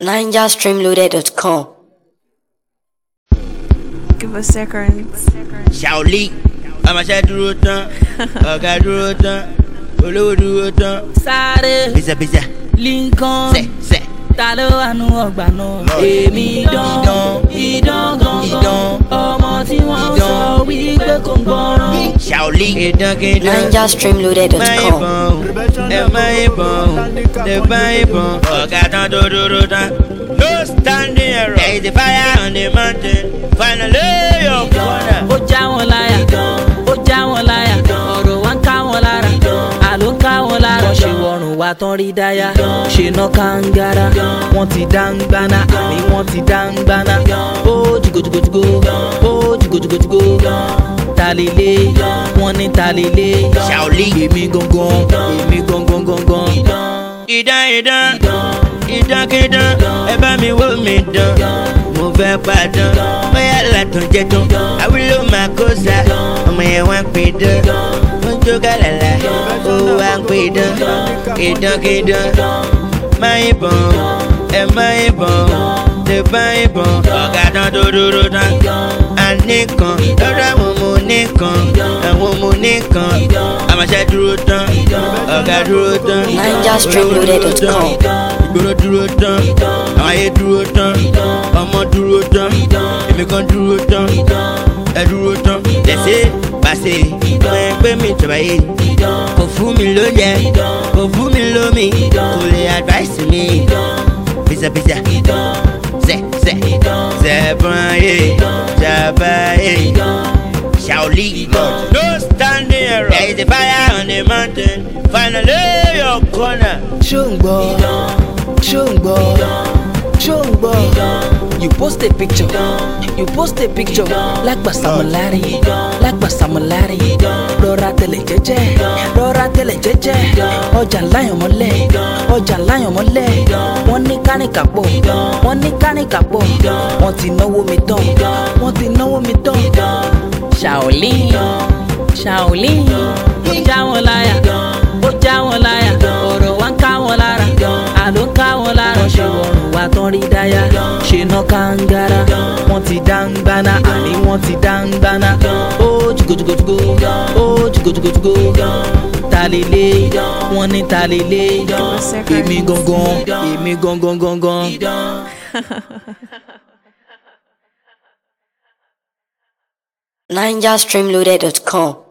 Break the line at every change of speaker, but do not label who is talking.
NigerStreamloaded.com.
Give us seconds.
Shaoli ọmọọṣẹ́ dúró tán ọ̀gá dúró tán olówó dúró tán
sáré
bísàbísà
lincoln
sẹ̀ sẹ̀.
ta ló wà nù ọgbà náà èmi dán idán gangan
Idán.
ọmọ tí wọ́n sọ wípé kò gbọ́ràn.
Shaoli ìdánkìdán máa
NigerStreamloaded.com.
ìbọn ẹ máa ìbọn ẹ bá ìbọn ọ̀gá tán tó dúró tán. No standing error. There is a fire on the mountain. Finally, your corner.
ó já wọn láyà ó já wọn láyà ọ̀rọ̀ wa ń ká wọn lára àló ń ká wọn lára. wọ́n ṣe wọ̀rùn wa tán rí dáyà ṣe ná kàńgára wọ́n ti dá ń gbaná àmì wọ́n ti dá ń gbaná. ó jùgòjùgòjùgò ó jùgòjùgòjùgò talele wọ́n ní talele.
Shaoli.
èmi gangan èmi gangan gangan.
Idán idán ìdánkìdán ẹ bá mi wó mi dán. Mo fẹ́ padàn bóyá látàn jẹ tán. Àwílò máa kó sa ọmọ yẹn wá ń pè dán. Ó ń jó gàlàlà ó wá ń pè dán. Ìdánkìdán máa ìbọn ẹ máa ìbọn lè bá ìbọn. Ọ̀gá tán tó dúró tán. Àníkan lọ́dọ̀ àwọn ọmọ oníkan àwọn ọmọ oníkan. Àmọ̀ṣẹ́ dúró tán ọ̀gá dúró tán.
NigerStreamloaded.com.
ìgboro dúró tán àwọn ayé dúró tán ọmọ dúró tán èmi kan dúró tán ẹ dúró tán lẹ́sẹ̀ pàṣẹ ọmọ ẹgbẹ́ mi jọba yé kò fún mi lóúnjẹ kò fún mi lómi kò lè advice mi bisabisa zẹ zẹ zẹbọn yé jaba yé Shaoli. No standing error. There is a fire on the mountain. Finally, your corner.
ṣó ń gbọ́ ṣó ń gbọ́ ṣó ń gbọ́ you post a picture you post a picture lágbà samulari lágbà samulari rọra tẹlẹ jẹjẹ rọra tẹlẹ jẹjẹ ọjà láyàn mọ́lẹ̀ ọjà láyàn mọ́lẹ̀ wọ́n ní kánìkà pọ̀ wọ́n ní kánìkà pọ̀ wọ́n ti náwó mi tán wọ́n ti náwó mi tán. Shaoli Shaoli ó já wọn láyà ó já wọn láyà ọ̀rọ̀ wa ń ká wọn lára àló ń ká wọn lára. wọ́n ṣe wọ̀rùn wa tán rí dáyà ṣe ná kàńgára wọ́n ti dá ń gbaná àní wọ́n ti dá ń gbaná. ó jùgòjùgòjùgò ó jùgòjùgòjùgò talele wọ́n ní talele èmi gangan èmi gangan gangan.
NigerStreamloaded.com.